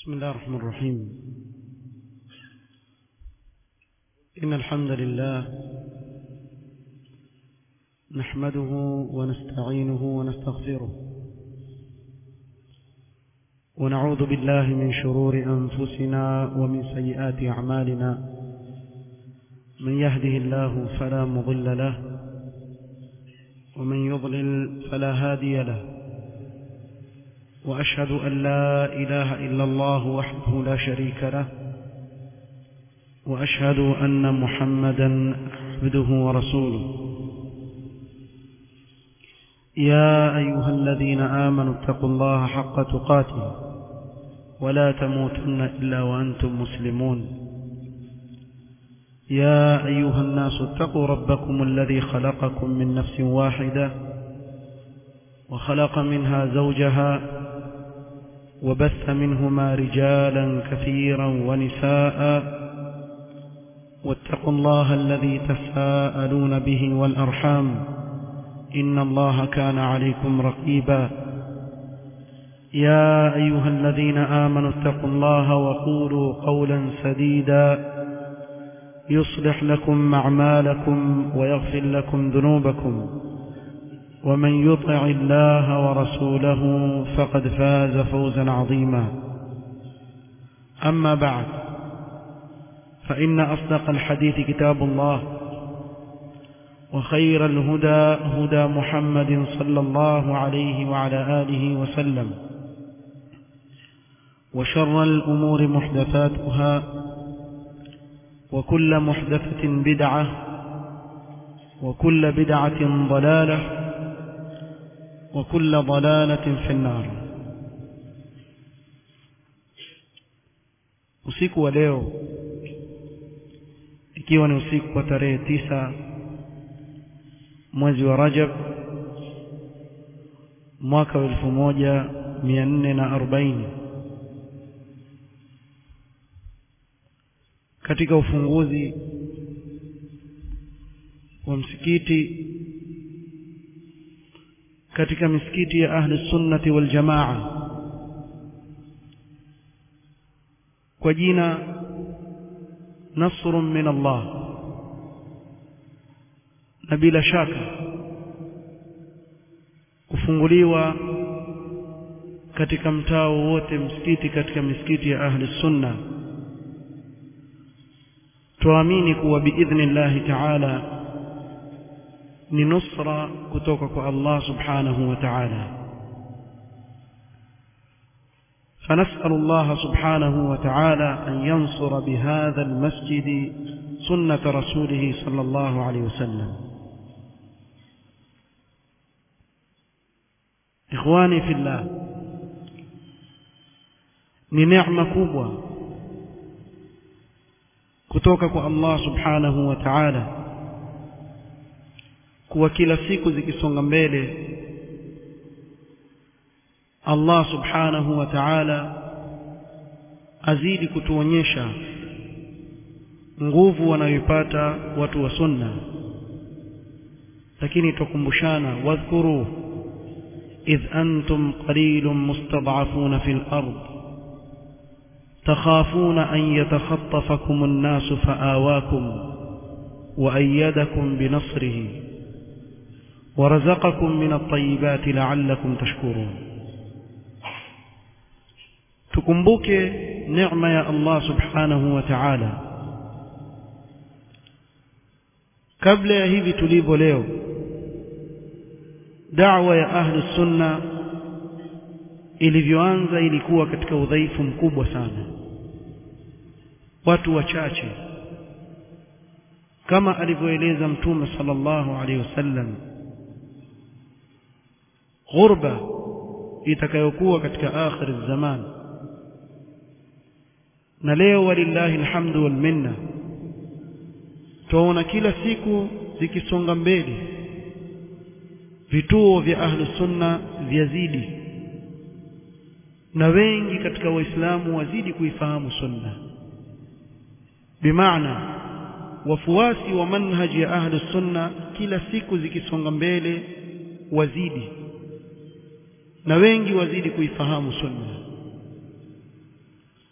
بسم الله الرحمن الرحيم إن الحمد لله نحمده ونستعينه ونستغفره ونعوذ بالله من شرور أنفسنا ومن سيئات أعمالنا من يهده الله فلا مضل له ومن يضلل فلا هادي له وأشهد أن لا إله إلا الله وحده لا شريك له وأشهد أن محمدا عبده ورسوله يا أيها الذين آمنوا اتقوا الله حق تقاته ولا تموتن إلا وأنتم مسلمون يا أيها الناس اتقوا ربكم الذي خلقكم من نفس واحدة وخلق منها زوجها وبث منهما رجالا كثيرا ونساء واتقوا الله الذي تساءلون به والأرحام إن الله كان عليكم رقيبا يا أيها الذين آمنوا اتقوا الله وقولوا قولا سديدا يصلح لكم أعمالكم ويغفر لكم ذنوبكم ومن يطع الله ورسوله فقد فاز فوزا عظيما أما بعد فإن أصدق الحديث كتاب الله وخير الهدى هدى محمد صلى الله عليه وعلى آله وسلم وشر الأمور محدثاتها وكل محدثة بدعة وكل بدعة ضلالة وكل ضلالة في النار usiku wa leo ikiwa ni usiku wa tarehe tisa mwezi wa Rajab mwaka wa elfu moja mia nne na arobaini katika ufunguzi wa msikiti katika misikiti ya ahli sunnati wal jamaa kwa jina nasrun min Allah na bila shaka kufunguliwa katika mtaa wote msikiti katika misikiti ya ahli sunna tuamini kuwa biidhnillahi ta'ala ni nusra kutoka kwa Allah subhanahu wa ta'ala فنسأل الله سبحانه وتعالى أن ينصر بهذا المسجد سنة رسوله صلى الله عليه وسلم إخواني في الله ni neema kubwa kutoka kwa Allah subhanahu wa ta'ala kuwa kila siku zikisonga mbele Allah subhanahu wa ta'ala azidi kutuonyesha nguvu wanayoipata watu wa sunna lakini tukumbushana wadhkuru idh antum qalilun mustad'afuna fil ard تخافون أن يتخطفكم الناس فآواكم وأيدكم بنصره ورزقكم من الطيبات لعلكم تشكرون tukumbuke neema ya Allah subhanahu wa ta'ala kabla ya hivi tulivyo leo da'wa ya ahli sunna ilivyoanza ilikuwa katika udhaifu mkubwa sana watu wachache kama alivyoeleza mtume sallallahu alaihi wasallam ghurba itakayokuwa katika akhir zaman na leo walillahi alhamdu wal minna tuona kila siku zikisonga mbele vituo vya ahlu sunna vyazidi na wengi katika waislamu wazidi kuifahamu sunna bimaana wafuasi wa manhaji ya ahlu sunna kila siku zikisonga mbele wazidi na wengi wazidi kuifahamu sunna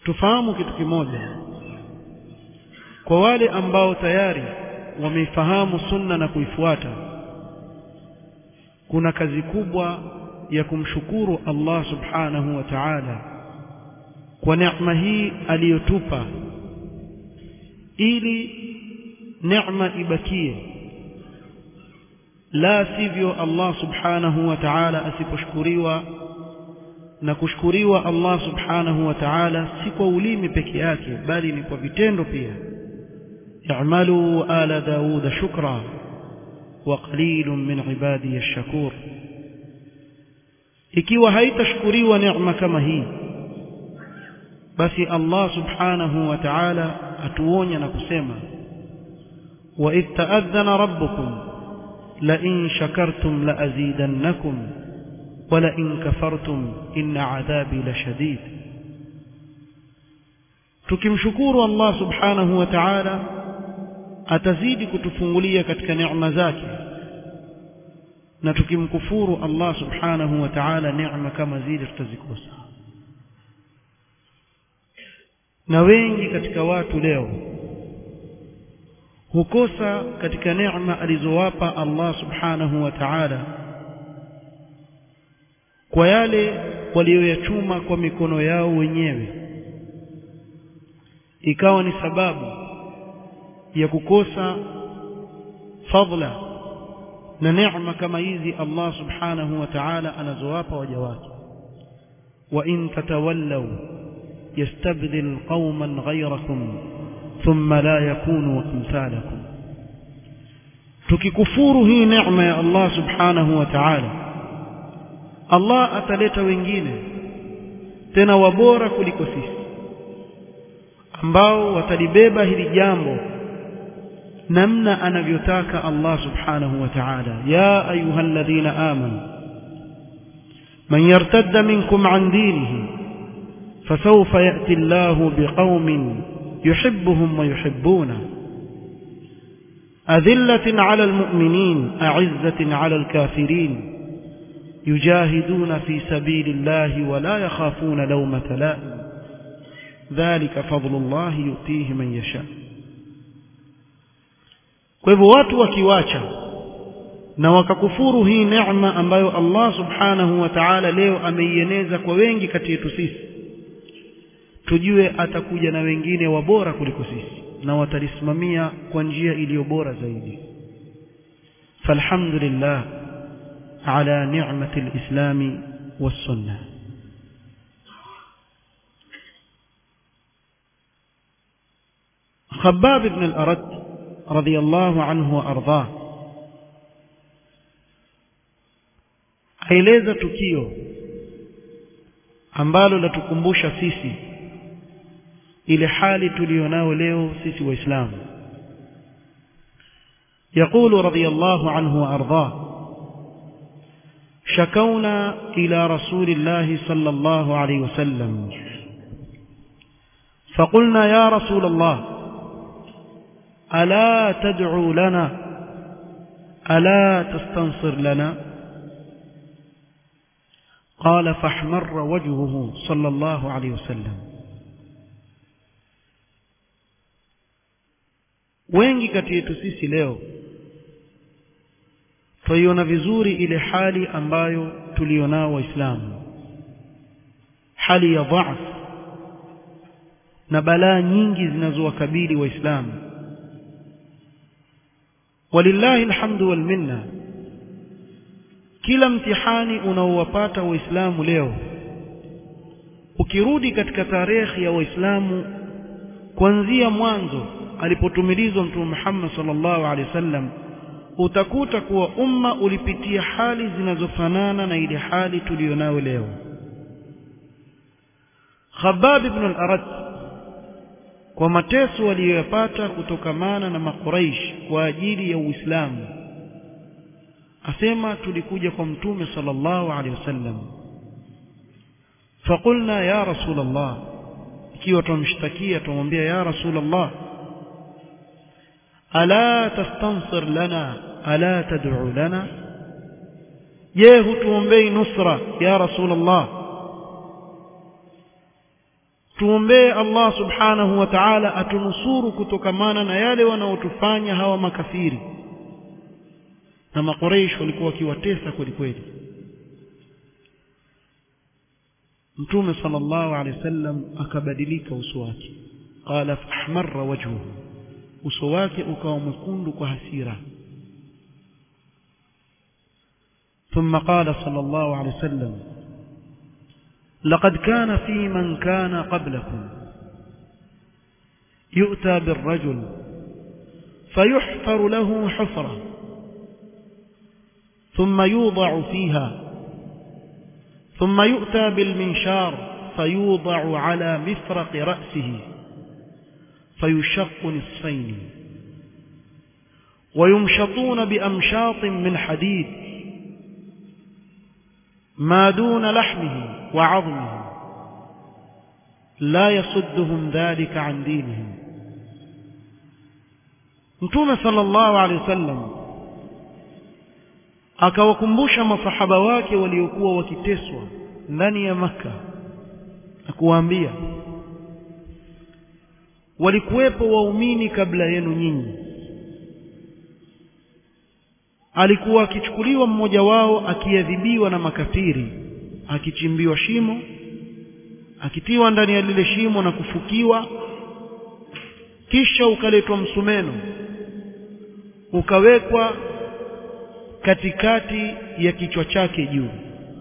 tufahamu kitu kimoja kwa wale ambao tayari wameifahamu sunna na kuifuata kuna kazi kubwa ya kumshukuru Allah subhanahu wa ta'ala kwa neema hii aliyotupa ili neema ibakie la sivyo Allah subhanahu wa ta'ala asiposhukuriwa na kushukuriwa Allah subhanahu wa ta'ala si kwa ulimi peke yake bali ni kwa vitendo pia i'malu ala daud shukra wa qalilun min ibadi ash-shakur ikiwa haitashukuriwa neema kama hii basi Allah subhanahu wa ta'ala atuonya na kusema wa idh ta'adhana rabbukum la in shakartum la azidannakum wa la in kafartum inna adhabi lashadid tukimshukuru Allah subhanahu wa ta'ala atazidi kutufungulia katika neema zake na tukimkufuru Allah subhanahu wa ta'ala neema kama zile tutazikosa na wengi katika watu leo hukosa katika neema alizowapa Allah subhanahu wa ta'ala kwa yale walioyachuma kwa mikono yao wenyewe ikawa ni sababu ya kukosa fadla na neema kama hizi Allah subhanahu wa ta'ala anazowapa waja wake wa in tatawallaw yastabdil qauman ghayrakum thumma la yakunu amthalakum tukikufuru hii neema ya Allah subhanahu wa ta'ala Allah ataleta wengine tena wabora kuliko sisi ambao watalibeba hili jambo namna anavyotaka Allah subhanahu wa ta'ala ya ayyuhalladhina amanu man yartadda minkum an dinihi fasawfa ya'ti Allahu biqaumin yuhibbuhum wa yuhibbuna أذلة على المؤمنين أعزة على الكافرين يجاهدون في سبيل الله ولا يخافون لومة لائم ذلك فضل الله يؤتيه من يشاء kwa hivyo watu wakiwacha na wakakufuru hii neema ambayo Allah subhanahu wa ta'ala leo ameieneza kwa wengi kati yetu sisi tujue atakuja na wengine wabora kuliko sisi na watalisimamia kwa njia iliyo bora zaidi falhamdulillah ala ni'mati alislami was-sunnah خباب بن الأرد رضي الله عنه وأرضاه aeleza tukio ambalo latukumbusha sisi ile hali tulionao leo sisi waislamu يقول رضي الله عنه وارضاه شكونا الى رسول الله صلى الله عليه وسلم فقلنا يا رسول الله الا تدعو لنا الا تستنصر لنا قال فاحمر وجهه صلى الله عليه وسلم wengi kati yetu sisi leo twaiona vizuri ile hali ambayo tulionao waislamu hali ya dhaaf na balaa nyingi zinazowakabili waislamu walillahi alhamdu wal minna kila mtihani unaowapata waislamu leo ukirudi katika tarehe ya waislamu kuanzia mwanzo alipotumilizwa mtume Muhammad sallallahu alaihi wasallam utakuta kuwa umma ulipitia hali zinazofanana na ile hali tuliyonayo leo Khabbab ibn al-Arat kwa mateso waliyoyapata kutokamana na makuraish kwa ajili ya Uislamu asema tulikuja kwa mtume sallallahu alaihi wasallam فقلنا يا رسول الله ikiwa tumshtakia tumwambia ya rasul Allah ala tastansir lana ala tad'u lana je hutuombei nusra ya rasul Allah tuombee Allah subhanahu wa ta'ala atunusuru kutokamana na yale wanaotufanya hawa makafiri na makoreish walikuwa wakiwatesa kweli kweli mtume sallallahu alaihi wasallam akabadilika uso wake qala fahmarra wajhuhu uso wake ukawa mwekundu kwa hasira ثم قال صلى الله عليه وسلم لقد كان في من كان قبلكم يؤتى بالرجل فيحفر له حفرة ثم يوضع فيها ثم يؤتى بالمنشار فيوضع على مفرق رأسه فيشق نصفين ويمشطون بأمشاط من حديد ما دون لحمه وعظمه لا يصدهم ذلك عن دينهم mtume sallallahu alaihi wasallam akawakumbusha masahaba wake waliokuwa wakiteswa ndani ya maka na kuwaambia walikuwepo waumini kabla yenu nyinyi alikuwa akichukuliwa mmoja wao akiadhibiwa na makafiri akichimbiwa shimo akitiwa ndani ya lile shimo na kufukiwa kisha ukaletwa msumeno ukawekwa katikati ya kichwa chake juu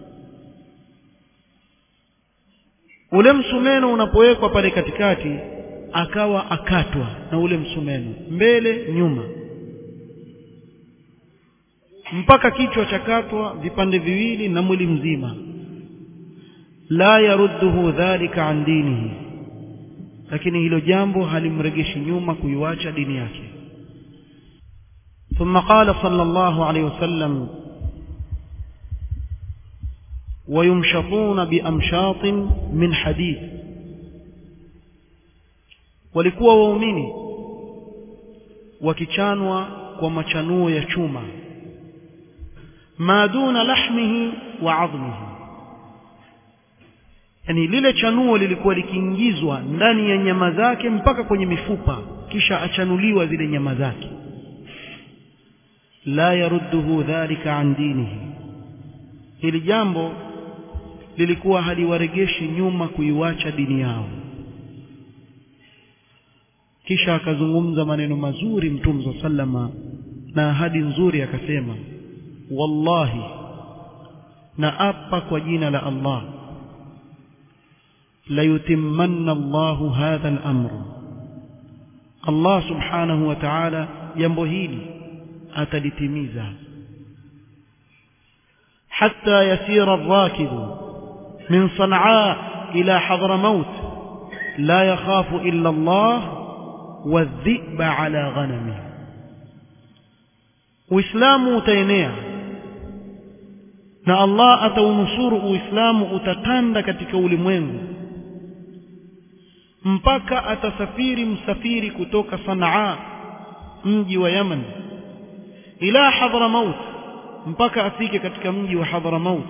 ule msumeno unapowekwa pale katikati akawa akatwa na ule msumeno mbele nyuma mpaka kichwa chakatwa vipande viwili na mwili mzima la yarudduhu dhalika an dinihi lakini hilo jambo halimregeshi nyuma kuiwacha dini yake ثم قال صلى الله عليه وسلم ويمشطون بأمشاط من حديد walikuwa waumini wakichanwa kwa machanuo ya chuma ma duna lahmihi wa adhmihi yani lile chanuo lilikuwa likiingizwa ndani ya nyama zake mpaka kwenye mifupa kisha achanuliwa zile nyama zake la yarudduhu dhalika an dinihi hili jambo lilikuwa haliwaregeshi nyuma kuiwacha dini yao kisha akazungumza maneno mazuri mtume sa sallama na ahadi nzuri akasema wallahi na apa kwa jina la Allah la yutimmanna Allahu hadha al-amr Allah subhanahu wa ta'ala jambo hili atalitimiza hatta yasira ar-rakib min Sanaa ila Hadramaut la yakhafu illa Allah wadhiba ala ghanami Uislamu utaenea na Allah ataunusuru Uislamu utatanda katika ulimwengu mpaka atasafiri msafiri kutoka Sanaa mji wa Yaman ila Hadramaut mpaka afike katika mji wa Hadramaut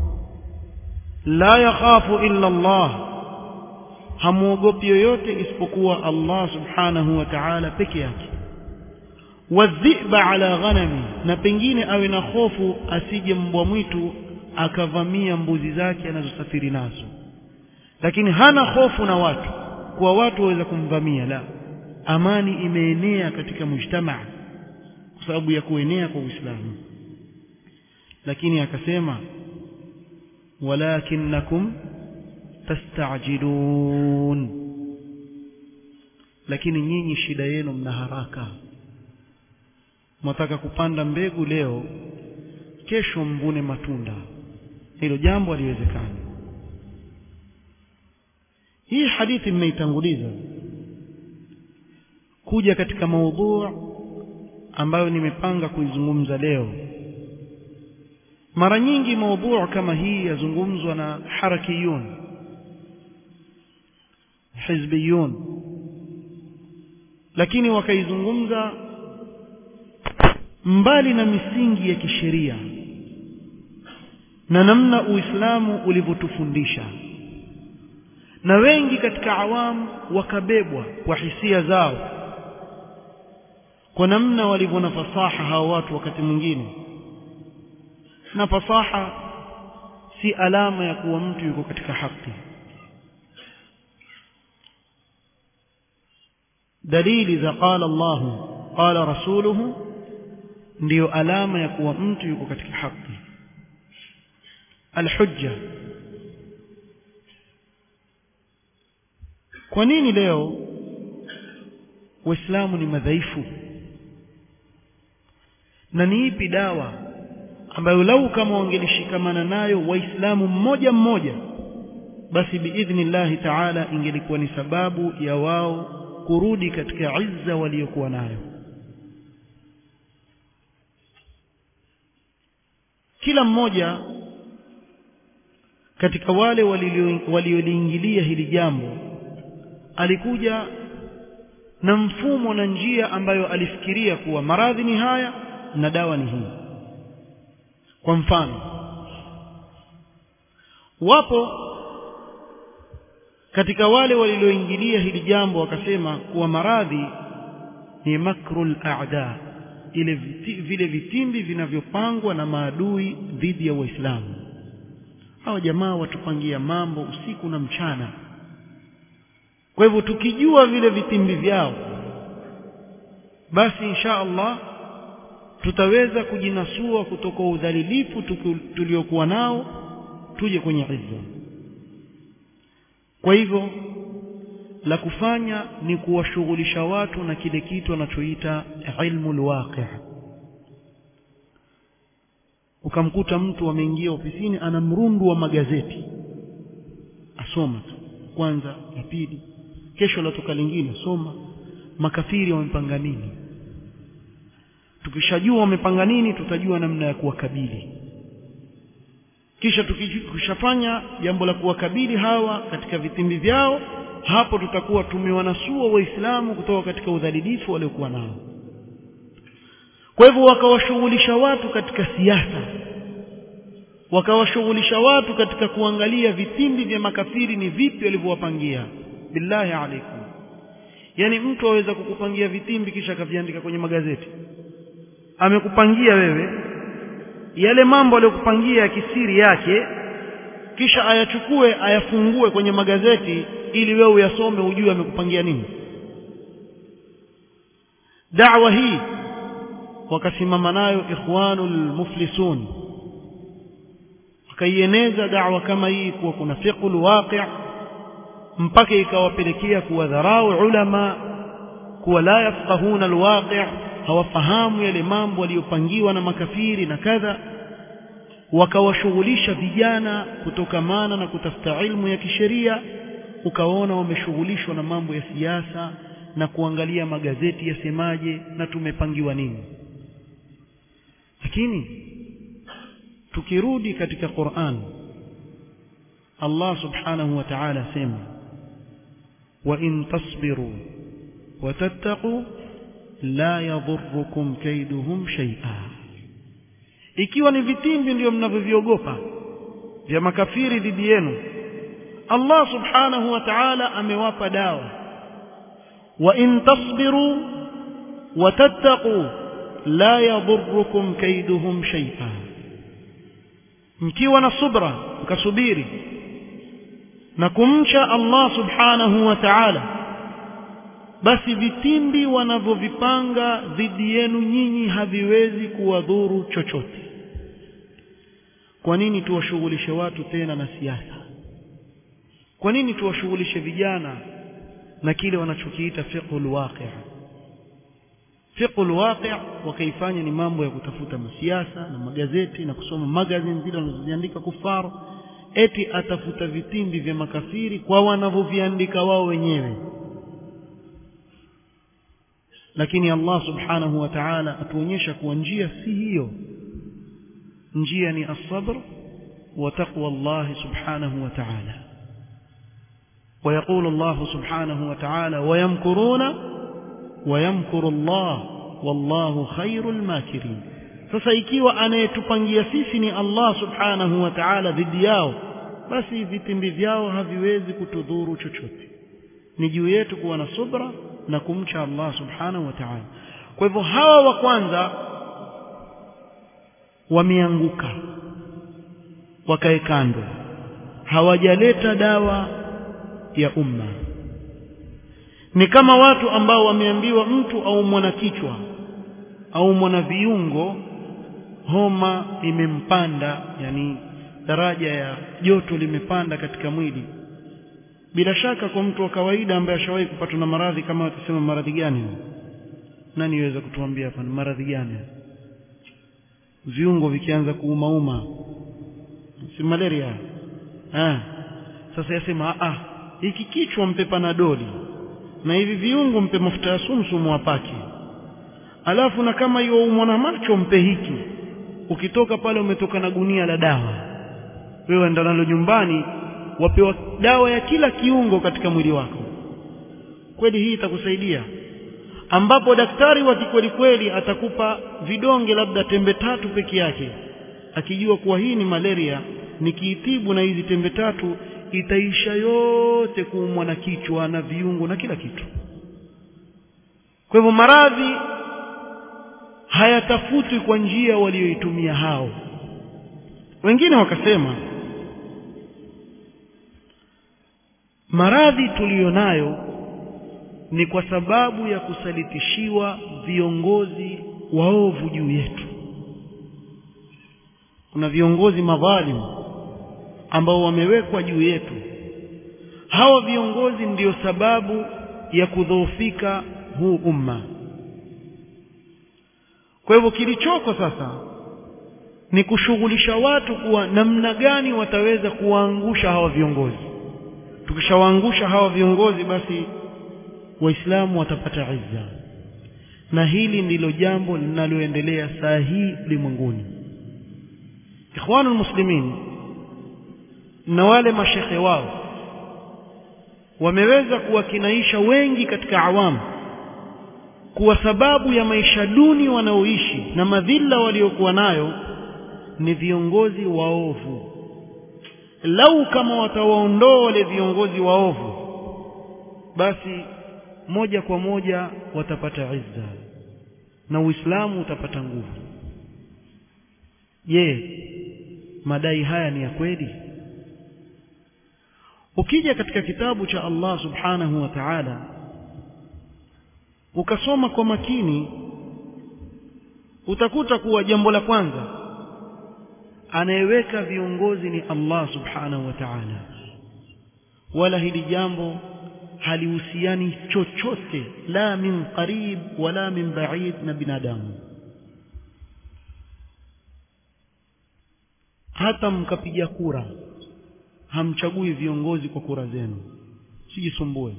la yakhafu illa Allah hamuogopi yoyote isipokuwa Allah subhanahu wa ta'ala peke yake wadhiba ala ghanami na pengine awe na hofu asije mbwa mwitu akavamia mbuzi zake anazosafiri nazo lakini hana hofu na watu kwa watu waweza kumvamia la amani imeenea katika mujtamaa kwa sababu ya kuenea kwa Uislamu lakini akasema walakinnakum tastajilun lakini nyinyi shida yenu mna haraka mwataka kupanda mbegu leo kesho mvune matunda hilo jambo haliwezekani hii hadithi mmeitanguliza kuja katika maudhu ambayo nimepanga kuizungumza leo mara nyingi maudhu kama hii yazungumzwa na harakiyun hizbiyun lakini wakaizungumza mbali na misingi ya kisheria na namna Uislamu ulivyotufundisha na wengi katika awamu wakabebwa kwa hisia zao kwa namna walivyo na fasaha hao watu wakati mwingine na fasaha si alama ya kuwa mtu yuko katika haki dalili za qala Allahu qala rasuluhu ndiyo alama ya kuwa mtu yuko katika haki alhujja kwa nini leo waislamu ni madhaifu na ni ipi dawa ambayo lau kama wangelishikamana nayo waislamu mmoja mmoja basi biidhnillahi taala ingelikuwa ni sababu ya wao kurudi katika izza waliokuwa nayo kila mmoja katika wale walioliingilia hili jambo alikuja na mfumo na njia ambayo alifikiria kuwa maradhi ni haya na dawa ni hii kwa mfano wapo katika wale walioingilia hili jambo wakasema kuwa maradhi ni makrul a'da ile viti, vile vitimbi vinavyopangwa na maadui dhidi ya waislamu hawa jamaa watupangia mambo usiku na mchana kwa hivyo tukijua vile vitimbi vyao basi insha Allah tutaweza kujinasua kutoka udhalilifu tuliokuwa nao tuje kwenye izza kwa hivyo la kufanya ni kuwashughulisha watu na kile kitu anachoita ilmu alwaqi ukamkuta mtu ameingia ofisini ana mrundu wa magazeti asoma tu kwanza ya pili kesho latoka lingine soma makafiri wamepanga nini tukishajua wamepanga nini tutajua namna ya kuwakabili kisha tukishafanya jambo la kuwakabili hawa katika vitimbi vyao hapo tutakuwa tumewanasua waislamu kutoka katika udhalilifu waliokuwa nao kwa hivyo wakawashughulisha watu katika siasa wakawashughulisha watu katika kuangalia vitimbi vya makafiri ni vipi walivyowapangia billahi alaikum yani mtu aweza kukupangia vitimbi kisha akaviandika kwenye magazeti amekupangia wewe yale mambo aliyokupangia ya kisiri yake kisha ayachukue ayafungue kwenye magazeti ili wewe uyasome ujue amekupangia nini da'wa hii wakasimama nayo ikhwanul muflisun wakaieneza da'wa kama hii kuwa kuna fiqhul waqi' mpaka ikawapelekea kuwadharau ulama kuwa la yafqahuna alwaqi' hawafahamu yale mambo waliyopangiwa na makafiri na kadha wakawashughulisha vijana kutokamana na kutafuta ilmu ya kisheria ukaona wameshughulishwa na mambo ya siasa na kuangalia magazeti yasemaje na tumepangiwa nini lakini tukirudi katika Qur'an Allah subhanahu wa ta'ala sema wa in tasbiru wa tattaqu la yadhurrukum kaiduhum shay'a ikiwa ni vitimbi ndio mnavyoviogopa vya makafiri dhidi yenu Allah subhanahu wa ta'ala amewapa dawa wa in tasbiru wa tattaqu la yadhurrukum kaiduhum shay'a mkiwa na subra mkasubiri na kumcha Allah subhanahu wa ta'ala basi vitimbi wanavyovipanga dhidi yenu nyinyi haviwezi kuwadhuru chochote kwa nini tuwashughulishe watu tena na siasa kwa nini tuwashughulishe vijana na kile wanachokiita fiqhul waqi' fiqhul waqi' wakaifanya ni mambo ya kutafuta masiasa na magazeti na kusoma magazine zile wanazoziandika kufaru eti atafuta vitimbi vya makafiri kwa wanavyoviandika wao wenyewe lakini Allah subhanahu wa ta'ala atuonyesha kuwa njia si hiyo njia ni as-sabr wa taqwa Allah subhanahu wa ta'ala ويقول الله سبحانه وتعالى ويمكرون ويمكر الله والله خير الماكرين sasa ikiwa anayetupangia sisi ni Allah subhanahu wa ta'ala dhidi yao basi vitimbi vyao haviwezi kutudhuru chochote ni juu yetu kuwa na subra na kumcha Allah subhanahu wa ta'ala kwa hivyo hawa wa kwanza wameanguka wakae kando hawajaleta dawa ya umma ni kama watu ambao wameambiwa mtu au mwana kichwa au mwana viungo homa imempanda yani daraja ya joto limepanda katika mwili bila shaka kwa mtu wa kawaida ambaye ashawahi kupatwa na maradhi kama watasema maradhi gani nani yaweza kutuambia hapa ni maradhi gani viungo vikianza kuumauma si malaria ah sasa yasema ah hiki kichwa mpe panadoli na hivi viungo mpe mafuta ya sumsumu apake alafu na kama hiyo umwana macho mpe hiki ukitoka pale umetoka na gunia la dawa wewe enda nalo nyumbani wapewa dawa ya kila kiungo katika mwili wako kweli hii itakusaidia ambapo daktari wa kikweli kweli atakupa vidonge labda tembe tatu peke yake akijua kuwa hii ni malaria nikiitibu na hizi tembe tatu itaisha yote kuumwa na kichwa na viungo na kila kitu kwa hivyo maradhi hayatafutwi kwa njia walioitumia hao wengine wakasema maradhi tuliyonayo ni kwa sababu ya kusalitishiwa viongozi waovu juu yetu kuna viongozi madhalimu ambao wamewekwa juu yetu hawa viongozi ndiyo sababu ya kudhoofika huu umma kwa hivyo kilichoko sasa ni kushughulisha watu kuwa namna gani wataweza kuwaangusha hawa viongozi tukishawaangusha hawa viongozi basi waislamu watapata izza na hili ndilo jambo linaloendelea saa hii ulimwenguni ikhwanul muslimin na wale mashekhe wao wameweza kuwakinaisha wengi katika awamu kuwa sababu ya maisha duni wanaoishi na madhila waliokuwa nayo ni viongozi waovu lau kama watawaondoa wale viongozi waovu basi moja kwa moja watapata izza na Uislamu utapata nguvu je madai haya ni ya kweli ukija katika kitabu cha Allah subhanahu wa ta'ala ukasoma kwa makini utakuta kuwa jambo la kwanza anayeweka viongozi ni Allah subhanahu wa ta'ala wala hili jambo halihusiani chochote la min qarib wala min ba'id na binadamu hata mkapiga kura hamchagui viongozi kwa kura zenu sijisumbue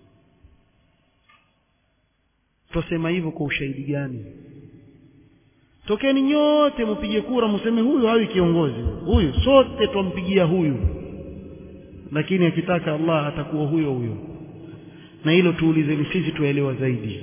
twasema hivyo kwa ushahidi gani tokeni nyote mpige kura mseme huyu hawi kiongozi huyu sote twampigia huyu lakini akitaka Allah atakuwa huyo huyo na hilo tuulizeni sisi tuelewa zaidi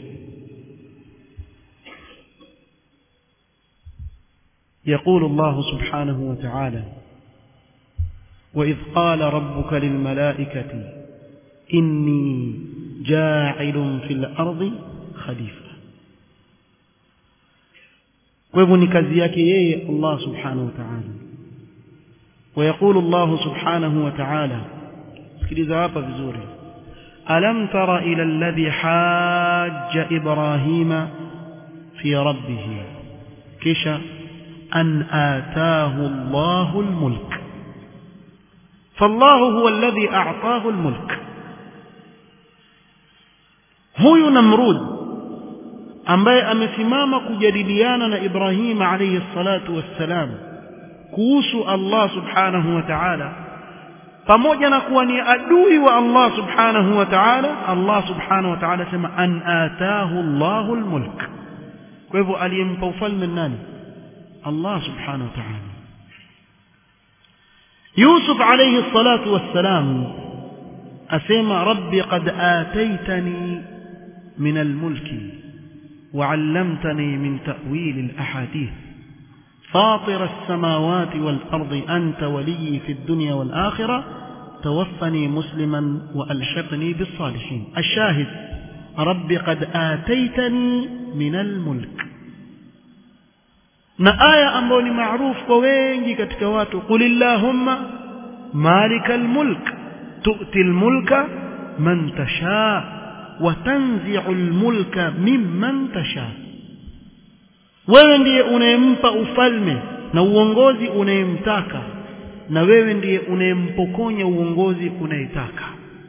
يقول الله سبحانه وتعالى وإذ قال ربك للملائكة إني جاعل في الأرض خليفة kwa ni kazi yake yeye Allah subhanahu wa ta'ala ويقول الله سبحانه وتعالى sikiliza hapa vizuri alam tara ila alladhi hajja ibrahima fi rabbih kisha an ataahu Allahu almulk فالله هو الذي أعطاه الملك huyu Namrud ambaye amesimama kujadiliana na Ibrahim alayhi salatu wassalam kuhusu Allah subhanahu wa ta'ala pamoja na kuwa ni adui wa Allah subhanahu wa ta'ala Allah subhanahu wa ta'ala sema an ataahu Allahu almulk kwa hivyo aliyempa ufalme nani Allah subhanahu wa ta'ala Yusuf alayhi salatu wassalam asema rabbi qad ataitani min almulki وعلمتني من تأويل الأحاديث فاطر السماوات والأرض أنت ولي في الدنيا والآخرة توفني مسلما وألحقني بالصالحين الشاهد رب قد آتيتني من الملك na aya ambayo ni maarufu kwa wengi katika watu qul illahumma malika almulk tu'ti almulka man tasha wa tanzi'u almulka mimman tasha wewe ndiye unayempa ufalme na uongozi unayemtaka na wewe ndiye unayempokonya uongozi unayetaka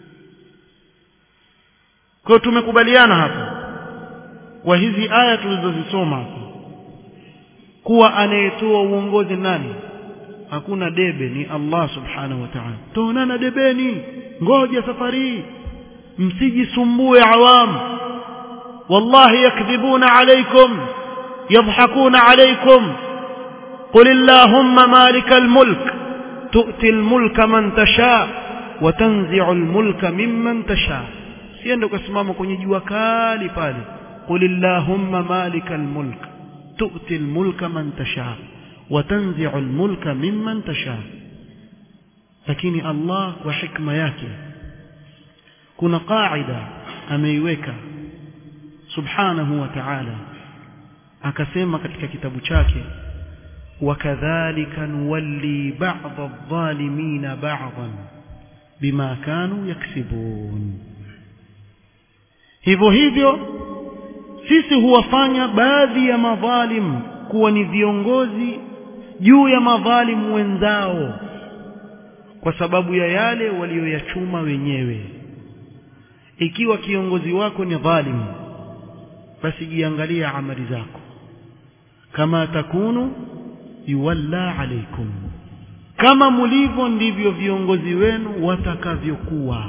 kwa tumekubaliana hapa kwa hizi aya tulizozisoma hapa kuwa anayetoa uongozi nani hakuna debe ni Allah subhanahu wa ta'ala tuonana debeni ngoja safari msijisumbue awam wallahi yakdhibuna alaykum yadhhakuna alaykum qul allahumma malikal mulk tu'ti al-mulka man tasha wa tanzi'u al-mulka mimman tasha siende ukasimama kwenye jua kali pale qul allahumma malikal mulk tu'ti al-mulka man tasha wa tanzi'u al-mulka mimman tasha lakini Allah kwa hikma yake kuna qaida ameiweka subhanahu wa ta'ala akasema katika kitabu chake وكذلك نولي بعض الظالمين بعضا بما كانوا يكسبون hivyo hivyo sisi huwafanya baadhi ya madhalim kuwa ni viongozi juu ya madhalimu wenzao kwa sababu ya yale walioyachuma wenyewe ikiwa kiongozi wako ni dhalimu basi jiangalia amali zako kama takunu yuwalla alaikum kama mulivyo ndivyo viongozi wenu watakavyokuwa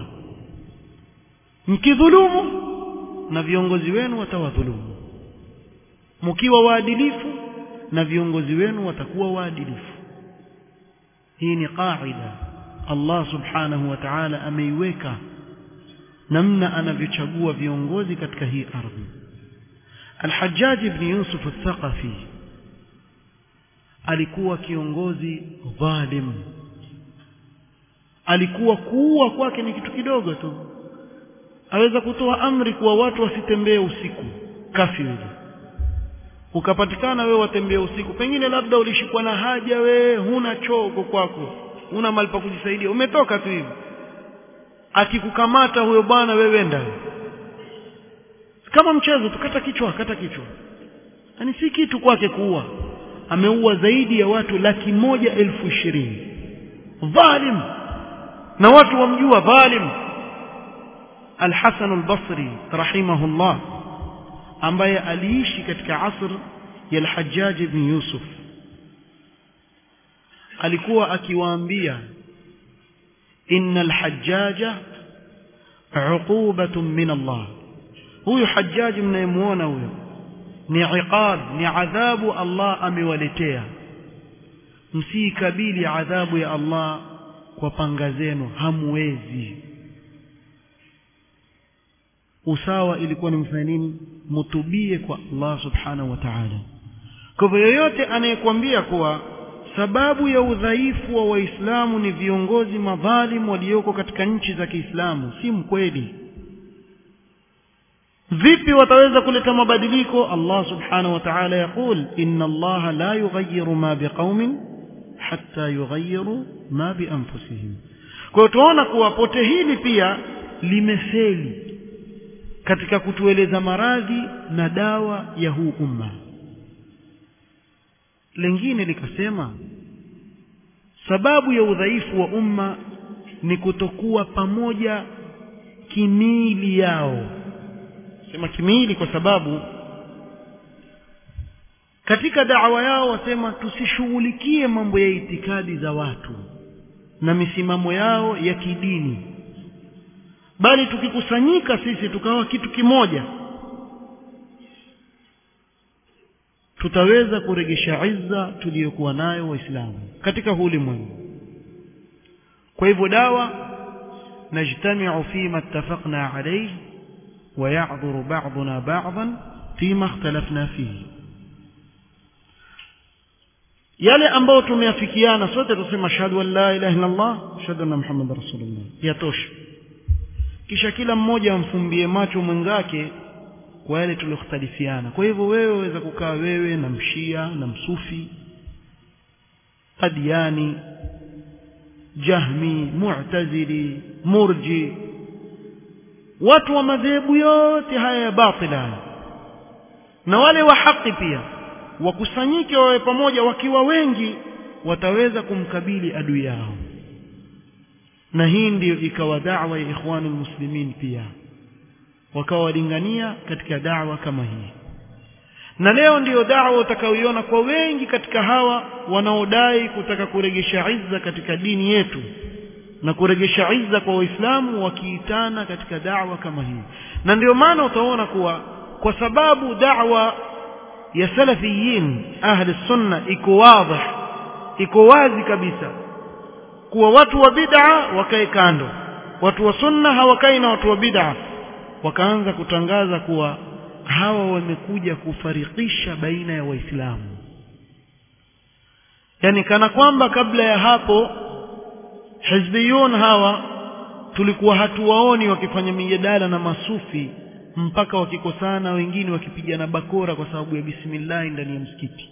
mkidhulumu na viongozi wenu watawadhulumu mkiwa waadilifu na viongozi wenu watakuwa waadilifu hii ni qaida Allah subhanahu wa ta'ala ameiweka namna anavyochagua viongozi katika hii ardhi Al-Hajjaj ibn Yusuf al-Thaqafi alikuwa kiongozi dhalim alikuwa kuua kwake ni kitu kidogo tu aweza kutoa amri kuwa watu wasitembee usiku kafiri ukapatikana wewe watembee usiku pengine labda ulishikwa na haja we huna chogo kwako huna mali pa kujisaidia umetoka tu hivi akikukamata huyo bwana wewe enda kama mchezo tukata kichwa kata kichwa yani si kitu kwake kuua ameua zaidi ya watu laki moja elfu ishirini dhalim na watu wamjua dhalim Al-Hasan al-Basri rahimahullah ambaye aliishi katika asr ya Al-Hajjaj ibn Yusuf alikuwa akiwaambia innal hajjaja uqubatun min Allah huyu hajjaj mnayemuona huyo ni iqab ni adhabu Allah amewaletea msiikabili adhabu ya Allah kwa panga zenu hamwezi usawa ilikuwa ni mfanya nini mutubie kwa Allah subhanahu wa ta'ala kwa hivyo yoyote anayekwambia kuwa sababu ya udhaifu wa waislamu ni viongozi madhalimu walioko katika nchi za Kiislamu si mkweli vipi wataweza kuleta mabadiliko Allah subhanahu wa ta'ala yaqul inna Allah la yughayyiru ma biqaumin hatta yughayyiru ma bi anfusihim kwa tuona kuwa pote hili pia limefeli katika kutueleza maradhi na dawa ya huu umma lingine likasema sababu ya udhaifu wa umma ni kutokuwa pamoja kimili yao sema kimili kwa sababu katika da'wa yao wasema tusishughulikie mambo ya itikadi za watu na misimamo yao ya kidini bali tukikusanyika sisi tukawa kitu kimoja tutaweza kuregesha izza tuliyokuwa nayo waislamu katika huu ulimwengu kwa hivyo dawa najtamiu fima ittafaqna alayhi wa ya'dhuru ba'duna ba'dan fima ikhtalafna fihi yale ambayo tumeafikiana sote tusema ashhadu an la ilaha illa Allah ashhadu anna muhammadar rasulullah yatosha kisha kila mmoja amfumbie macho mwenzake kwa yale tuliyokhtalifiana kwa hivyo wewe waweza kukaa wewe na mshia na msufi qadiani jahmi mu'tazili murji watu wa madhehebu yote haya ya batila na wale wa haki pia wakusanyike wawe pamoja wakiwa wengi wataweza kumkabili adui yao na hii ndiyo ikawa da'wa ya ikhwani muslimin pia wakawa walingania katika da'wa kama hii na leo ndiyo da'wa utakayoiona kwa wengi katika hawa wanaodai kutaka kuregesha izza katika dini yetu na kuregesha izza kwa waislamu wakiitana katika da'wa kama hii na ndio maana utaona kuwa kwa sababu da'wa ya salafiyin ahli sunna iko wazi iko wazi kabisa kuwa watu wa bid'a wakae kando watu wa sunna hawakai na watu wa bid'a wakaanza kutangaza kuwa hawa wamekuja kufarikisha baina ya waislamu yani kana kwamba kabla ya hapo hizbiyun hawa tulikuwa hatuwaoni wakifanya mijadala na masufi mpaka wakikosana wengine wakipigana bakora kwa sababu ya bismillah ndani ya msikiti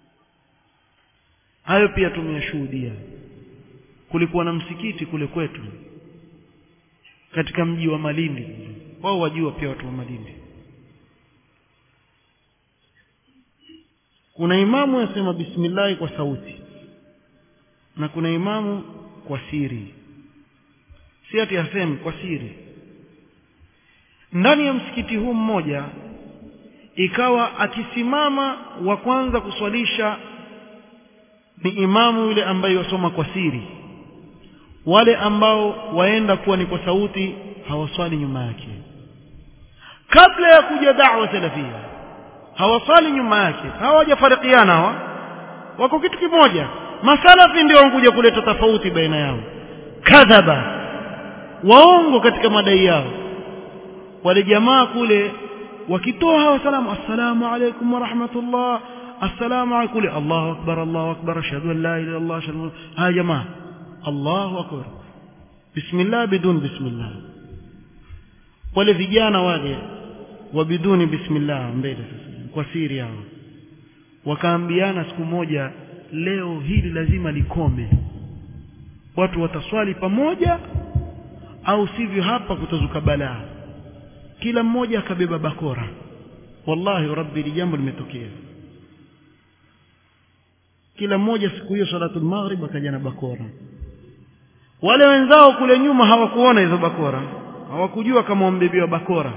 hayo pia tumeyashuhudia kulikuwa na msikiti kule kwetu katika mji wa Malindi wao wajua pia watu wa Malindi kuna imamu yasema bismillah kwa sauti na kuna imamu kwa siri si ati aseme kwa siri ndani ya msikiti huu mmoja ikawa akisimama wa kwanza kuswalisha ni imamu yule ambaye wasoma kwa siri wale ambao waenda kuwa ni kwa sauti hawaswali nyuma yake kabla ya kuja da'wa salafia hawaswali nyuma yake hawajafarikiana hawa wako kitu kimoja masalafi ndio wankuja kuleta tofauti baina yao kadhaba waongo katika madai yao wale jamaa kule wakitoa hawa salamu assalamu alaykum wa rahmatullah assalamu alaykum kule Allahu akbar Allahu akbar ashhadu an la ilaha illa Allah ashhadu ha jamaa Allahu akbar bismillah bidun bismillah wale vijana wale wa biduni bismillah mbele sasa kwa siri yao wakaambiana siku moja leo hili lazima likome watu wataswali pamoja au sivyo hapa kutazuka balaa kila mmoja akabeba bakora wallahi rabbi li jambo limetokea kila mmoja siku hiyo salatul maghrib akaja na bakora wale wenzao kule nyuma hawakuona hizo bakora hawakujua kama wambebiwa bakora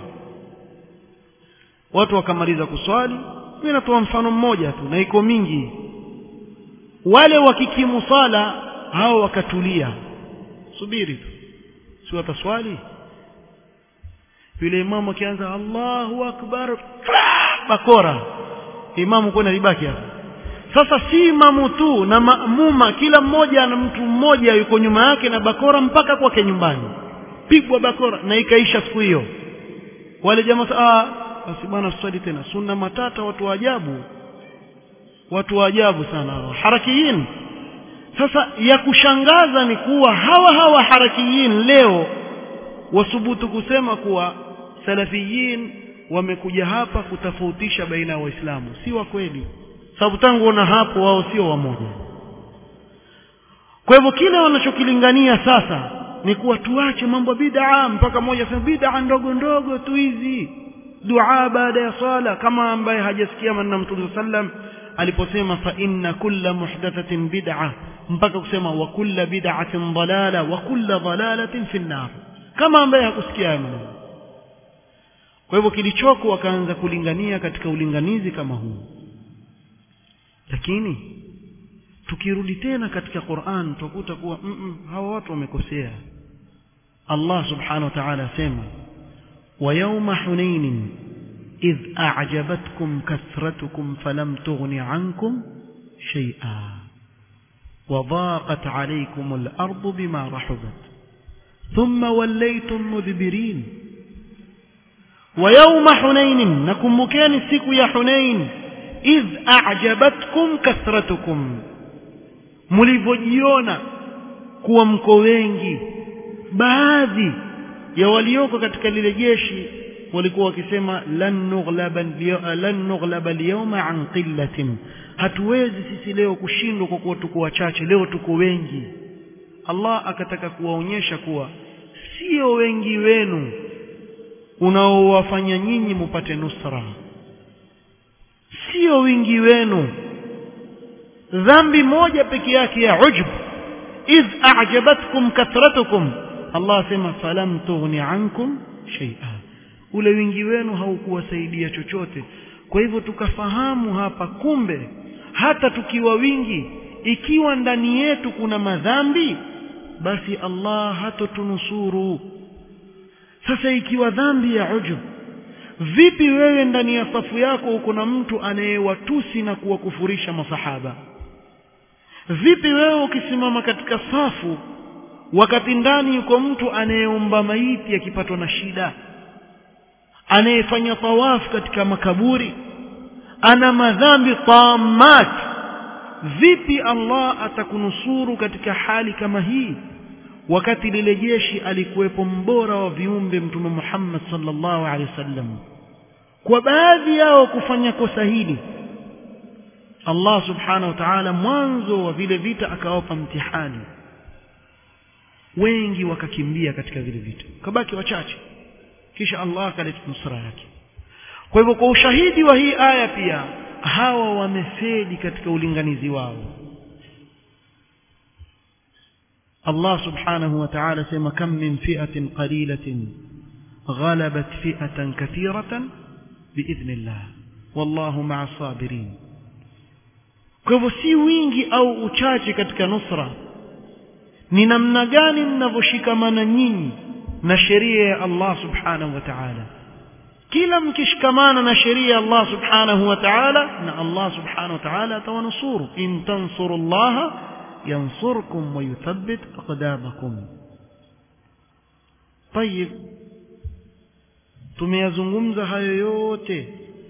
watu wakamaliza kuswali mimi natoa mfano mmoja tu na iko mingi wale wakikimu sala hao wakatulia subiri tu si wataswali yule imamu akianza Allahu akbar bakora imamu kwenda libaki hapo sasa si imamu tu na maamuma kila mmoja na mtu mmoja yuko nyuma yake na bakora mpaka kwake nyumbani pigwa bakora na ikaisha siku hiyo wale jamaa ah basi bwana swali tena sunna matata watu wa ajabu watu wa ajabu sana harakiyin sasa ya kushangaza ni kuwa hawa hawa harakiyin leo wasubutu kusema kuwa salafiyin wamekuja hapa kutofautisha baina ya waislamu si wa kweli sababu tangu ona hapo wao sio wamoja kwa hivyo kile wanachokilingania sasa ni kuwa tuache mambo bid'a mpaka mmoja sema bid'a ndogo ndogo tu hizi dua baada ya swala kama ambaye hajasikia maneno mtume sallam aliposema fa inna kulla muhdathatin bid'a mpaka kusema wa kulla bid'atin dalala wa kulla dalalatin fi nar kama ambaye hakusikia hayo maneno kwa hivyo kilichoko wakaanza kulingania katika ulinganizi kama huu lakini tukirudi tena katika Qur'an tutakuta kuwa mm -mm, hawa watu wamekosea Allah subhanahu wa ta'ala asema wa yawma hunain idh a'jabatkum kathratukum falam tughni 'ankum shay'a wa dhaqat 'alaykum al-ardu bima rahabat thumma wallaytum mudbirin wa yawma hunain nakumbukeni siku ya hunain idh a'jabatkum kathratukum mlivyojiona kuwa mko wengi baadhi ya walioko katika lile jeshi walikuwa wakisema lan nughlaba lan nughlaba al-yawma an qillatin hatuwezi sisi leo kushindwa kwa kuwa tuko wachache leo tuko wengi Allah akataka kuwaonyesha kuwa sio wengi wenu unaowafanya nyinyi mupate nusra sio wingi wenu dhambi moja peke yake ya ujub idh a'jabatkum kathratukum Allah asema falam tughni ankum shay'a ule wingi wenu haukuwasaidia chochote kwa hivyo tukafahamu hapa kumbe hata tukiwa wingi ikiwa ndani yetu kuna madhambi basi Allah hatotunusuru sasa ikiwa dhambi ya ujub vipi wewe ndani ya safu yako uko na mtu anayewatusi na kuwakufurisha masahaba vipi wewe ukisimama katika safu wakati ndani yuko mtu anayeomba maiti akipatwa na shida anayefanya tawafu katika makaburi ana madhambi tamat vipi Allah atakunusuru katika hali kama hii wakati lile jeshi alikuwepo mbora wa viumbe mtume Muhammad sallallahu alaihi wasallam kwa baadhi yao kufanya kosa hili Allah subhanahu wa ta'ala mwanzo wa vile vita akawapa mtihani wengi wakakimbia katika vile vita kabaki wachache kisha Allah akaleta nusra yake kwa hivyo kwa ushahidi wa hii aya pia hawa wamefeli katika ulinganizi wao Allah subhanahu wa ta'ala sema kam min fi'atin qalilatin ghalabat fi'atan kathiratan biidhnillah wallahu ma'a sabirin kwa hivyo si wingi au uchache katika nusra ni namna gani mnavyoshikamana nyinyi na sheria ya Allah subhanahu wa ta'ala kila mkishikamana na sheria ya Allah subhanahu wa ta'ala na Allah subhanahu wa ta'ala atawanusuru in tansurullaha yansurkum wa yuthabbit aqdamakum طيب tumeyazungumza hayo yote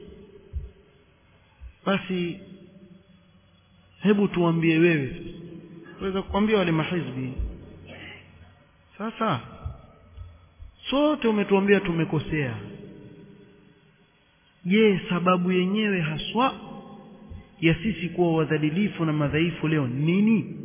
basi hebu tuambie wewe waweza kukwambia wale mahizbi sasa sote umetuambia tumekosea je sababu yenyewe haswa ya sisi kuwa wadhalilifu na madhaifu leo nini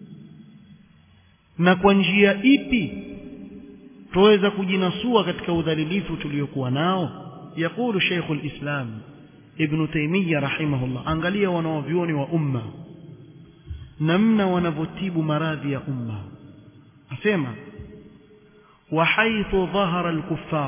na kwa njia ipi tuweza kujinasua katika udhalilifu tuliokuwa nao yakulu Sheikh al-Islam Ibn Taymiyyah rahimahullah angalia wanaovyuoni wa umma namna wanavyotibu maradhi ya umma asema wa haithu dhahara al-kuffar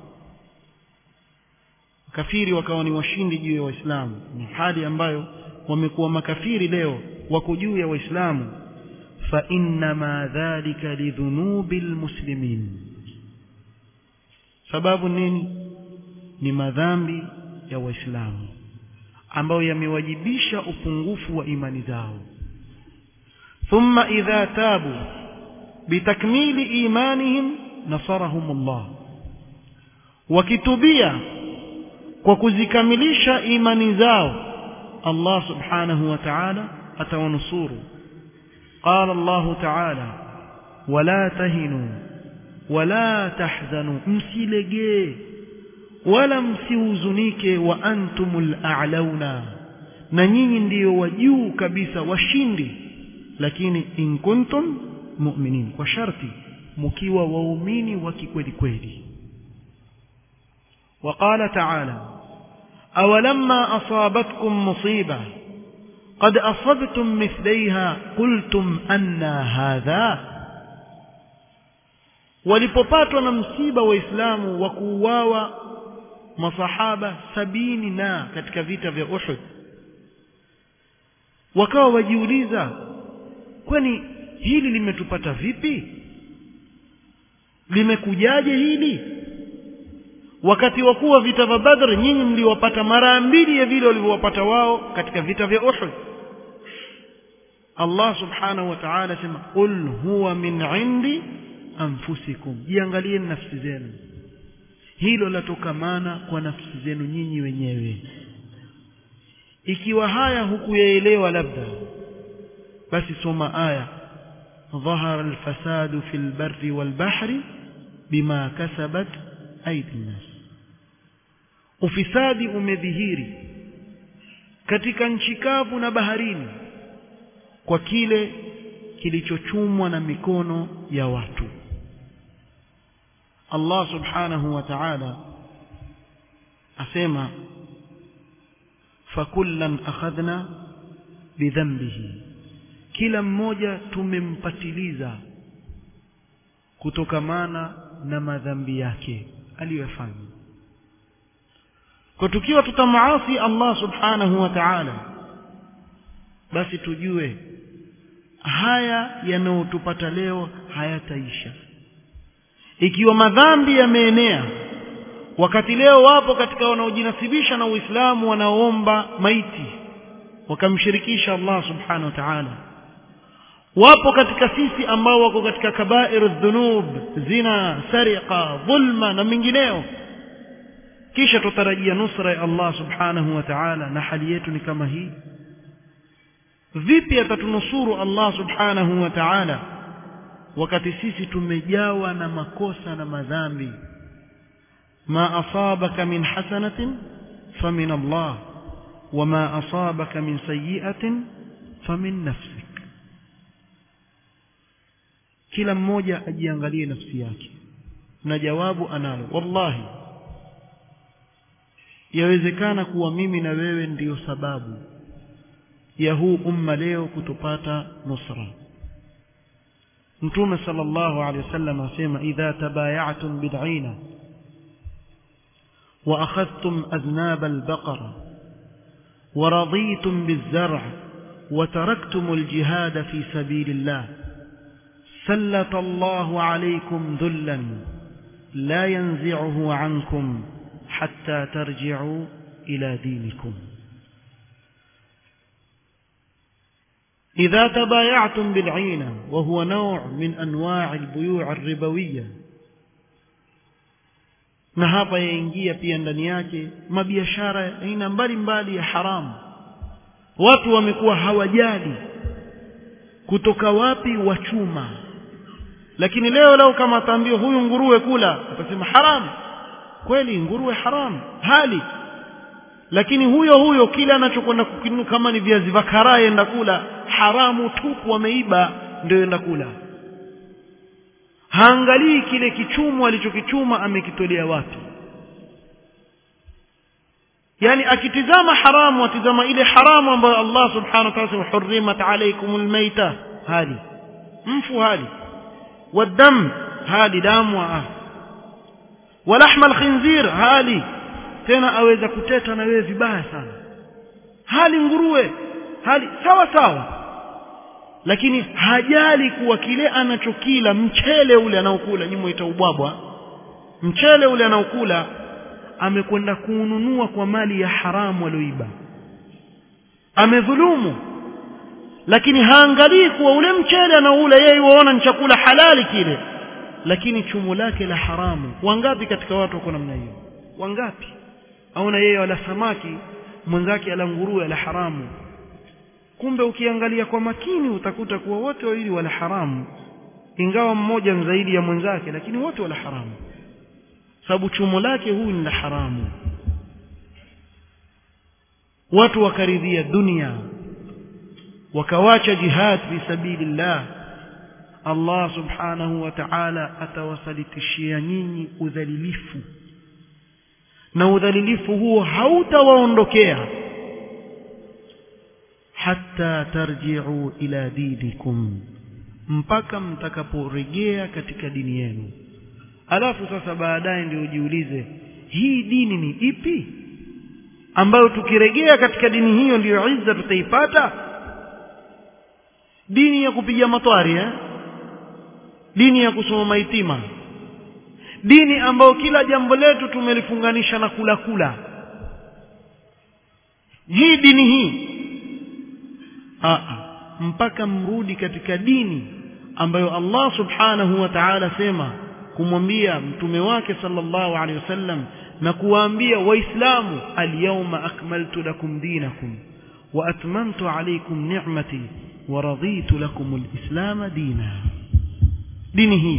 kafiri wakawa ni washindi juu ya waislamu ni hali ambayo wamekuwa makafiri leo wako juu ya waislamu fa innama dhalika lidhunubi almuslimin sababu nini ni madhambi ya waislamu ambayo yamewajibisha upungufu wa imani zao thumma idha tabu bitakmili imanihim nasarahum Allah wakitubia kwa kuzikamilisha imani zao Allah subhanahu wa ta'ala atawanusuru قال الله تعالى ولا تهنوا ولا تحزنوا msilegee wala msihuzunike wa antumul a'launa na nyinyi ndiyo wajuu kabisa washindi lakini in kuntum mu'minin kwa sharti mkiwa waumini wa kikweli kweli وقال تعالى أولما أصابتكم مصيبة قد أصبتم مثليها قلتم أن هذا walipopatwa na msiba waislamu wa kuuawa masahaba sabini na katika vita vya Uhud wakawa wajiuliza kwani hili limetupata vipi limekujaje hili wakati wa kuwa vita vya Badr nyinyi mliwapata mara mbili ya vile walivyowapata wao katika vita vya Uhud Allah subhanahu wa ta'ala sema qul huwa min indi anfusikum jiangalieni nafsi zenu hilo latokamana kwa nafsi zenu nyinyi wenyewe ikiwa haya hukuyaelewa labda basi soma aya ظهر الفساد في البر والبحر بما كسبت أيدي الناس ufisadi umedhihiri katika nchi kavu na baharini kwa kile kilichochumwa na mikono ya watu Allah subhanahu wa ta'ala asema fakullan akhadhna bidhanbihi kila mmoja tumempatiliza kutokamana na madhambi yake aliyofanya kwa tukiwa tutamaasi Allah subhanahu wa ta'ala basi tujue haya yanayotupata leo hayataisha ikiwa madhambi yameenea wakati leo wapo katika wanaojinasibisha na Uislamu wanaoomba maiti wakamshirikisha Allah subhanahu wa ta'ala wapo katika sisi ambao wako katika kabairu dhunub zina sariqa dhulma na mingineo kisha tutarajia nusra ya Allah subhanahu wa ta'ala na hali yetu ni kama hii vipi atatunusuru Allah subhanahu wa ta'ala wakati sisi tumejawa na makosa na madhambi ma asabaka min hasanatin famin Allah wama asabaka min sayyi'atin famin nafsik kila mmoja ajiangalie nafsi yake na jawabu analo wallahi yawezekana kuwa mimi na wewe ndiyo sababu ya huu umma leo kutopata nusra mtume sallallahu alaihi wasallam asema idha tabaya'tum bid'ina wa akhadhtum adnab al-baqara wa raditum biz-zar' wa taraktum al-jihad fi sabilillah سلط الله عليكم ذلا لا ينزعه عنكم حتى ترجعوا إلى دينكم إذا تبايعتم بالعينة وهو نوع من أنواع البيوع الربوية na hapa yaingia pia ndani yake mabiashara aina mbalimbali ya haramu watu wamekuwa hawajali kutoka wapi wachuma lakini leo leo kama ataambiwa huyu nguruwe kula atasema haram kweli nguruwe haram hali lakini huyo huyo kile anachokwenda kukinunua kama ni viazi vya karai enda kula haramu tupu wameiba ndio enda kula haangalii kile kichumo alichokichuma amekitolea wapi yani akitizama haramu atizama ile haramu ambayo Allah subhanahu wa ta'ala hurrimat alaykumul maita hali mfu hali والدم هالي دام وآه ولحم الخنزير هالي tena aweza kuteta na wewe vibaya sana hali nguruwe hali sawa sawa lakini hajali kuwa kile anachokila mchele ule anaokula nyimo itaubwabwa mchele ule anaokula amekwenda kuununua kwa mali ya haramu alioiba amedhulumu lakini haangalii kuwa ule mchele anaula yeye waona ni chakula halali kile lakini chumo lake la haramu wangapi katika watu wako namna hiyo wangapi aona yeye wala samaki mwenzake ala nguruwe ala haramu kumbe ukiangalia kwa makini utakuta kuwa wote wawili wala haramu ingawa mmoja zaidi ya mwenzake lakini wote wala haramu sababu chumo lake huyu ni la haramu watu wakaridhia dunia wakawacha jihad fi sabilillah Allah subhanahu wa ta'ala atawasalitishia nyinyi udhalilifu na udhalilifu huo hautawaondokea hatta tarji'u ila dinikum mpaka mtakaporejea katika dini yenu alafu sasa baadaye ndio ujiulize hii dini ni ipi ambayo tukirejea katika dini hiyo ndiyo izza tutaipata dini ya kupiga matwari eh? dini ya kusoma maitima dini ambayo kila jambo letu tumelifunganisha na kula kula hii dini hii Aa, mpaka mrudi katika dini ambayo Allah subhanahu wa ta'ala sema kumwambia mtume wake sallallahu alaihi wasallam na kuwaambia waislamu alyawma akmaltu lakum dinakum wa atmamtu alaykum ni'mati ورضيت لكم الإسلام دينا دينه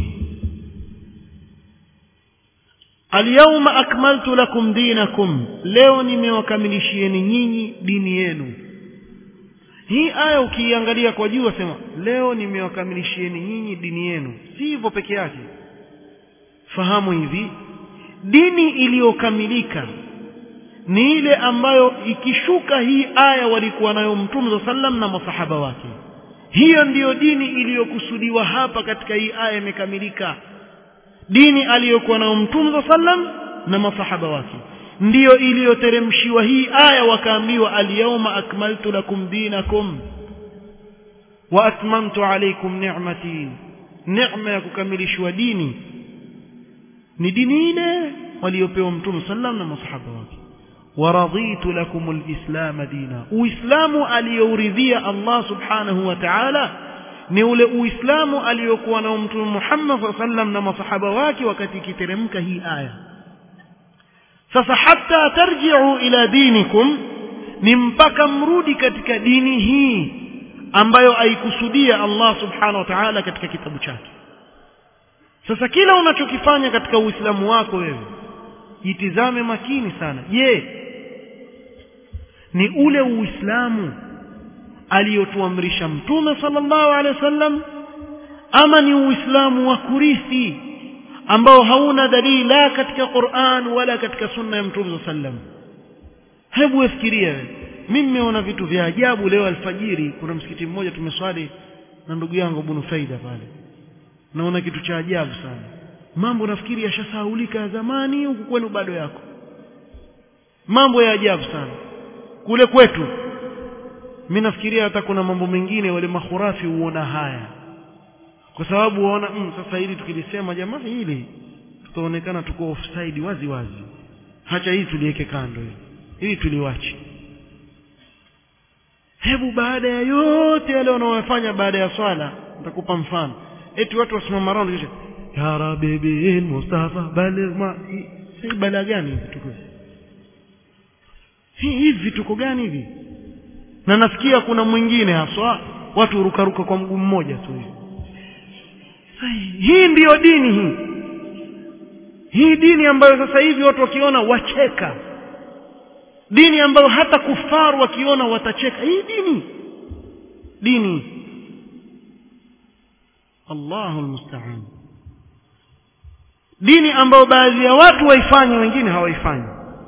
اليوم أكملت لكم دينكم leo nimewakamilishieni nyinyi dini yenu hii aya ukiiangalia kwa juu wasema leo nimewakamilishieni nyinyi dini yenu si hivyo peke yake fahamu hivi dini iliyokamilika ni ile ambayo ikishuka hii aya walikuwa nayo mtume za sallam na masahaba wake hiyo ndiyo dini iliyokusudiwa hapa katika hii aya imekamilika dini aliyokuwa nayo mtume za sallam na masahaba wake ndiyo iliyoteremshiwa hii aya wakaambiwa alyawma akmaltu lakum dinakum wa atmamtu alaykum ni'mati neema ya kukamilishwa dini ni dini ile waliopewa mtume sallam na masahaba wake ورضيت لكم الإسلام دينا uislamu aliyouridhia Allah subhanahu wa ta'ala ni ule uislamu aliyokuwa na mtume Muhammad sallam na masahaba wake wakati ikiteremka hii aya sasa hata tarji'u ila dinikum ni mpaka mrudi katika dini hii ambayo aikusudia Allah subhanahu wa ta'ala katika kitabu chake sasa kila unachokifanya katika uislamu wako wewe jitizame makini sana je ni ule uislamu aliyotuamrisha mtume sallallahu alaihi wasallam ama ni uislamu wa kurithi ambao hauna dalili la katika Qur'an wala katika sunna ya mtume sallam hebu fikiria mimi nimeona vitu vya ajabu leo alfajiri kuna msikiti mmoja tumeswali na ndugu yangu Ibn Faida pale naona kitu cha ajabu sana mambo nafikiri yashasahaulika ya zamani huku kwenu bado yako mambo ya ajabu sana kule kwetu mimi nafikiria hata kuna mambo mengine wale mahurafi huona haya kwa sababu waona mm, sasa hili tukilisema jamaa hili tutaonekana tuko offside wazi wazi hacha hii tuliweke kando hili hili tuliwache hebu baada ya yote yale wanaofanya baada ya swala nitakupa mfano eti watu wasimama round kisha ya rabbi bil mustafa baligh ma si bala gani hivi tuko hivi vituko gani hivi na nasikia kuna mwingine haswa watu hurukaruka kwa mguu mmoja tu hivi hii ndiyo dini hii hii dini ambayo sasa hivi watu wakiona wacheka dini ambayo hata kufaru wakiona watacheka hii dini dini Allahu almusta'an dini ambayo baadhi ya watu waifanye wengine hawaifanyi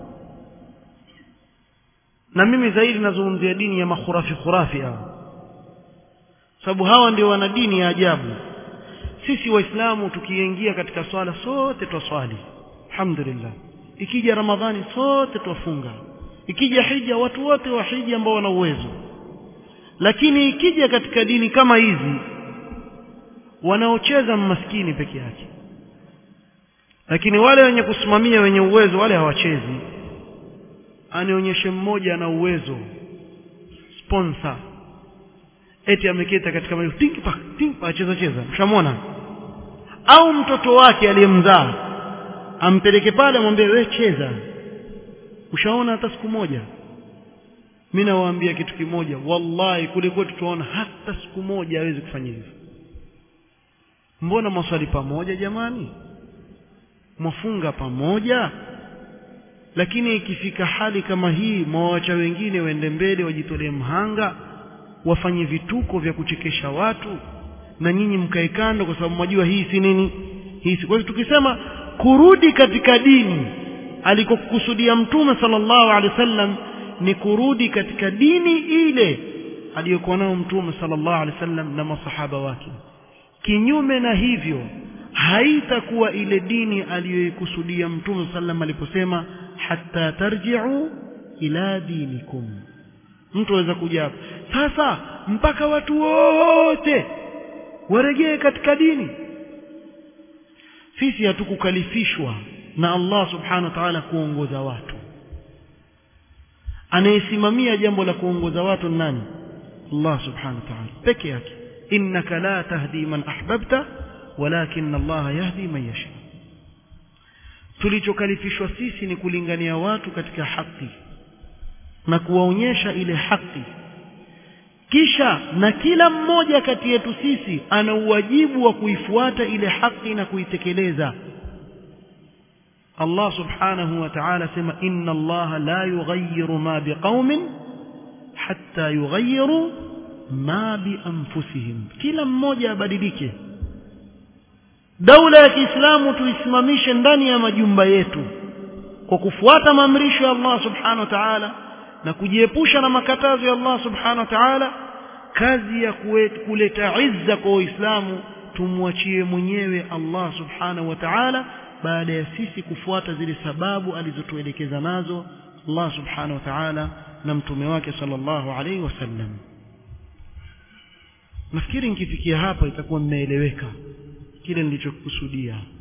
na mimi zaidi nazungumzia dini ya makhurafi khurafi hawa sababu hawa ndio wana dini ya ajabu sisi waislamu tukiingia katika swala sote twaswali alhamdulillah ikija ramadhani sote twafunga ikija hija watu wote wa hija ambao wana uwezo lakini ikija katika dini kama hizi wanaocheza maskini peke yake lakini wale wenye kusimamia wenye uwezo wale hawachezi anionyeshe mmoja ana uwezo sponsor eti ameketa katika maji think pa think pa cheza cheza mshamona au mtoto wake aliyemzaa ampeleke pale amwambie we cheza ushaona hata siku moja mimi nawaambia kitu kimoja wallahi kule kwetu tunaona hata siku moja hawezi kufanya hivyo mbona mwaswali pamoja jamani mwafunga pamoja lakini ikifika hali kama hii mwawacha wengine waende mbele wajitolee mhanga wafanye vituko vya kuchekesha watu na nyinyi mkae kando kwa sababu mwajua hii si nini hii si kwa hivyo tukisema kurudi katika dini alikokusudia mtume sallallahu alaihi wasallam ni kurudi katika dini ile aliyokuwa nayo mtume sallallahu alaihi wasallam na masahaba wake kinyume na hivyo haitakuwa ile dini aliyoikusudia mtume sallam aliposema hatta tarji'u ila dinikum mtu aweza kuja hapa sasa mpaka watu wote warejee katika dini sisi hatukukalifishwa na Allah subhanahu wa ta'ala kuongoza watu anayesimamia jambo la kuongoza watu ni nani Allah subhanahu wa ta'ala peke yake innaka la tahdi man ahbabta walakin Allah yahdi man yasha tulichokalifishwa sisi ni kulingania watu katika haki na kuwaonyesha ile haki kisha na kila mmoja kati yetu sisi ana uwajibu wa kuifuata ile haki na kuitekeleza Allah subhanahu wa ta'ala sema inna Allah la yughayyiru ma biqaumin hatta yughayyiru ma bi anfusihim kila mmoja abadilike daula ya Kiislamu tuisimamishe ndani ya majumba yetu kwa kufuata maamrisho ya Allah subhanahu wa ta'ala na kujiepusha na makatazo ya Allah subhanahu wa ta'ala kazi ya kuleta izza kwa Uislamu tumwachie mwenyewe Allah subhanahu wa ta'ala baada ya sisi kufuata zile sababu alizotuelekeza nazo Allah subhanahu wa ta'ala na mtume wake sallallahu alaihi wasallam nafikiri nikifikia hapa itakuwa mmeeleweka kile nilichokusudia